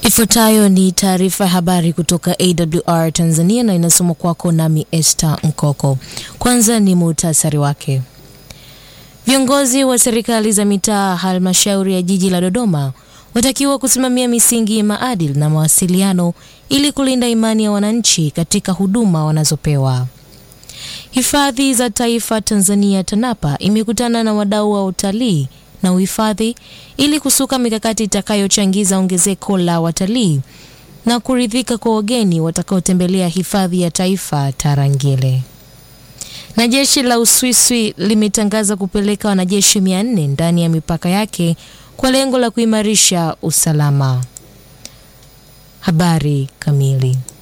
Ifuatayo ni taarifa ya habari kutoka AWR Tanzania na inasomwa kwako nami Esther Mkoko. Kwanza ni muhtasari wake. Viongozi wa serikali za mitaa halmashauri ya jiji la Dodoma watakiwa kusimamia misingi ya maadili na mawasiliano ili kulinda imani ya wananchi katika huduma wanazopewa. Hifadhi za Taifa Tanzania TANAPA imekutana na wadau wa utalii na uhifadhi ili kusuka mikakati itakayochangiza ongezeko la watalii na kuridhika kwa wageni watakaotembelea hifadhi ya taifa Tarangire. Na jeshi la Uswisi limetangaza kupeleka wanajeshi 400 ndani ya mipaka yake kwa lengo la kuimarisha usalama. Habari kamili.